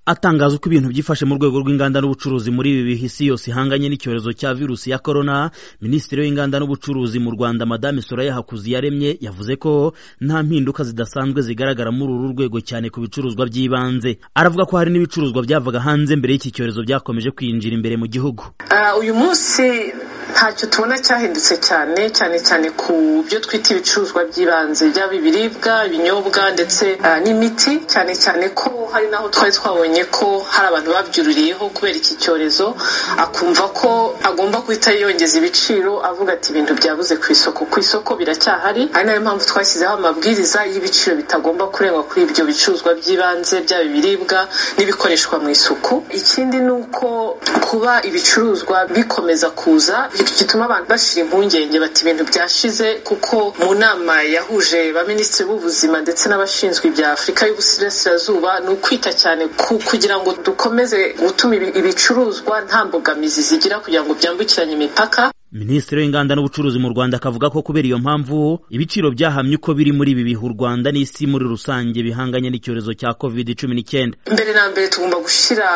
atangaza uko ibintu byifashe mu rwego rw'inganda n'ubucuruzi muri ibi bihe isi yose ihanganye n'icyorezo cya virusi ya korona minisitiri w'inganda n'ubucuruzi mu rwanda madame soraya hakuzi yaremye yavuze ko nta mpinduka zidasanzwe zigaragara muri uru rwego cyane ku bicuruzwa by'ibanze aravuga ko hari n'ibicuruzwa byavaga hanze mbere y'iki cyorezo byakomeje kwinjira imbere mu gihugu Ah, uyu munsi ntacyo tubona cyahindutse cyane cyane cyane ku byo twita ibicuruzwa by'ibanze byaba ibiribwa ibinyobwa ndetse ah, n'imiti cyane cyane ko hari n'aho twari twabonye ko hari abantu babyururiyeho kubera iki cyorezo akumva ko agomba guhita yongeza ibiciro avuga ati ibintu byabuze ku isoko ku isoko biracyahari ari nayo mpamvu twashyizeho amabwiriza y'ibiciro bitagomba kurenga kuri ibyo bicuruzwa by'ibanze byaba ibiribwa n'ibikoreshwa mu isuku ikindi ni uko kuba ibicuruzwa bikomeza kuza gituma abantu bashira impungenge bati ibintu byashize kuko mu nama yahuje baminisitiri b'ubuzima ndetse n'abashinzwe ibya afurika y'uburasirazuba ni ukwita cyane ku kugira ngo dukomeze gutuma ibi- ibicuruzwa nta mbogamizi zigira kugira ngo byambukiranye imipaka minisitiri w'inganda n'ubucuruzi mu rwanda akavuga ko kubera iyo mpamvu ibiciro byahamye uko biri muri ibi bihe u rwanda n'isi muri rusange bihanganye n'icyorezo cya covid cumi n'icyenda mbere na mbere tugomba gushyira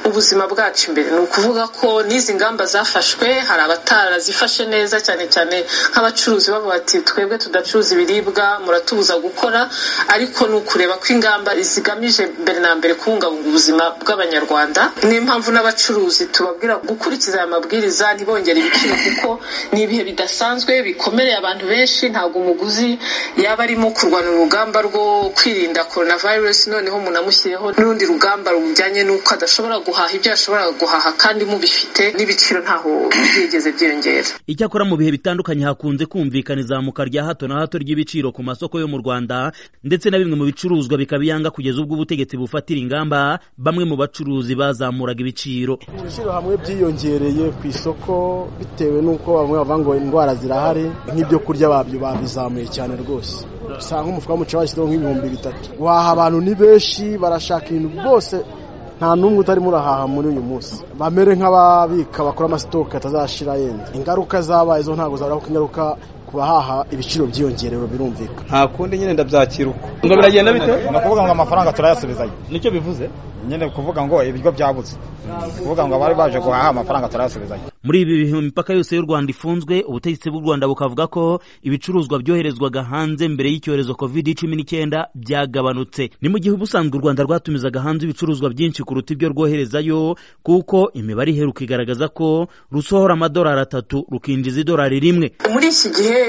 ubuzima bwacu imbere ni ukuvuga ko n'izi ngamba zafashwe hari abatarazifashe neza cyane cyane nk'abacuruzi bavuga bati twebwe tudacuruza ibiribwa muratubuza gukora ariko ni ukureba ko ingamba zigamije mbere na mbere kubungabunga ubuzima bw'abanyarwanda niyo mpamvu n'abacuruzi tubabwira gukurikiza aya mabwiriza ntibongere ibiciro kuko ni ibihe bidasanzwe bikomereye abantu benshi ntabwo umuguzi yaba arimo kurwana urugamba rwo kwirinda korona virusi noneho umuntu amushyiriyeho n'urundi rugamba rujyanye n'uko adashobora guhaha ibyo yashoboraga guhaha kandi mubifite n'ibiciro ntaho byigeze byiyongera icyakora mu bihe bitandukanye hakunze kumvikana izamuka rya hato na hato ry'ibiciro ku masoko yo mu rwanda ndetse na bimwe mu bicuruzwa bikaba iyanga kugeza ubwo ubutegetsi bufatira ingamba bamwe mu bacuruzi bazamuraga ibiciro ibiciro hamwe byiyongereye ku isoko bitewe n'uko bamwe bavuga ngo indwara zirahari nk'ibyo kurya babyo babizamuye cyane rwose usanga nk'umufuka w'umuceri bashyizeho nk'ibihumbi bitatu waha abantu ni benshi barashaka ibintu bwose nta n'umwe utarimo urahaha muri uyu munsi bamere nk'ababika bakora amasitoke atazashira yenda ingaruka zabaye zo ntabwo zabura kuko ingaruka ku bahaha ibiciro byiyongerewe birumvikana nta kundi nyine ndabyakira uko ngo biragenda bite ni ukuvuga ngo amafaranga turayasubizayo nicyo bivuze nyine kuvuga ngo ibiryo byabutse ni ukuvuga ngo abari baje guhaha amafaranga turayasubizayo muri ibi bihe imipaka yose y'u rwanda ifunzwe ubutegetsi bw'u rwanda bukavuga ko ibicuruzwa byoherezwaga hanze mbere y'icyorezo covid cumi n'icyenda byagabanutse ni mu gihe ubusanzwe u rwanda rwatumizaga hanze ibicuruzwa byinshi kuruta ibyo rwoherezayo kuko imibare iheruka igaragaza ko rusohora amadolari atatu rukinjiza idolari rimwe muri iki gihe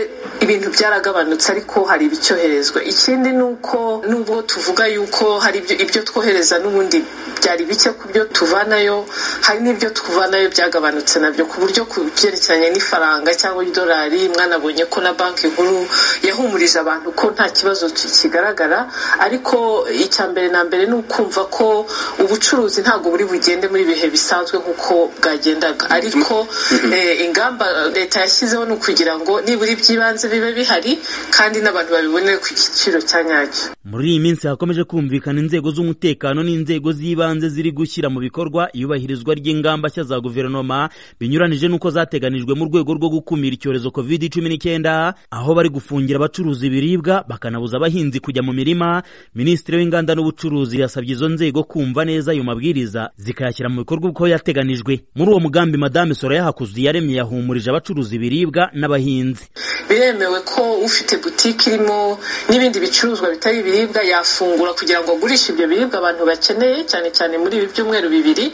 ibintu byaragabanutse ariko hari ibicyoherezwa ikindi ni uko nubwo tuvuga yuko hari ibyo- ibyo twohereza n'ubundi byari bike ku byo tuvanayo hari n'ibyo twuvanayo byagabanutse nabyo ku buryo ku byerekeranye n'ifaranga cyangwa idolari mwanabonye ko na banki nkuru yahumurije abantu ko nta kibazo ki- kigaragara ariko icya mbere na mbere ni ukumva ko ubucuruzi ntabwo buri bugende muri ibihe bisanzwe nk'uko bwagendaga ariko eh, ingamba leta yashyizeho ni ukugira ngo nibura iby'ibanze bibe bihari kandi n'abantu babibonere ku giciro cya nyacyo muri iyi minsi hakomeje kumvikana inzego z'umutekano n'inzego z'ibanze ziri gushyira mu bikorwa iyubahirizwa ry'ingamba nshya za guverinoma binyuranije n'uko zateganijwe mu rwego rwo gukumira icyorezo covid cumi n'icyenda aho bari gufungira abacuruzi ibiribwa bakanabuza abahinzi kujya mu mirima minisitiri w'inganda n'ubucuruzi yasabye izo nzego kumva neza ayo mabwiriza zikayashyira mu bikorwa uko yateganijwe muri uwo mugambi madame soraya hakuzi yaremye yahumurije abacuruzi ibiribwa n'abahinzi biremewe ko ufite butike irimo n'ibindi bicuruzwa bitari ibiribwa yafungura kugira ngo agurishe ibyo biribwa abantu bakeneye cyane cyane muri ibi byumweru bibiri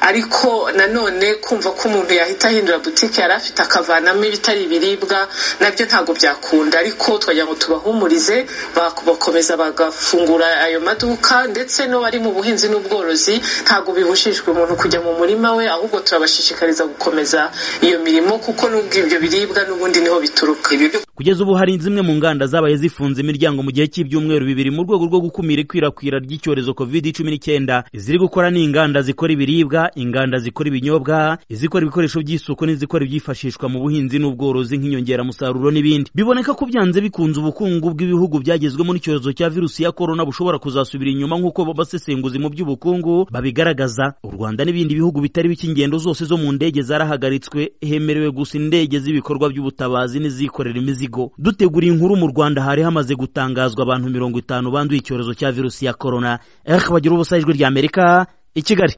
ariko nanone kumva ko umuntu yahita ahindura butike yari afite akavanamo ibitari ibiribwa nabyo ntabwo byakunda ariko twagira ngo tubahumurize bak- bakomeza bagafungura ayo maduka ndetse n'abari mu buhinzi n'ubworozi ntabwo bibujijwe umuntu kujya mu murima we ahubwo turabashishikariza gukomeza iyo mirimo kuko nubwo ibyo biribwa n'ubundi niho bituruka kugeza ubu hari zimwe mu nganda zabaye zifunze imiryango mu gihe cy'ibyumweru bibiri mu rwego rwo gukumira ikwirakwira ry'icyorezo covid cumi n'icyenda iziri gukora ni inganda zikora ibiribwa inganda zikora ibinyobwa izikora ibikoresho by'isuku n'izikora ibyifashishwa mu buhinzi n'ubworozi nk'inyongeramusaruro n'ibindi biboneka ko byanze bikunze ubukungu bw'ibihugu byagezwemo n'icyorezo cya virusi ya korona bushobora kuzasubira inyuma nk'uko abasesenguzi mu by'ubukungu babigaragaza u rwanda n'ibindi bihugu bitari bike ingendo zose zo mu ndege zarahagaritswe hemerewe gusa indege z'ibikorwa by'ubutabazi n'izikorera imizigo dutegura iyi nkuru mu rwanda hari hamaze gutangazwa abantu mirongo itanu banduye icyorezo cya virusi ya korona ehe bagira ubusajwi ry'amerika i kigali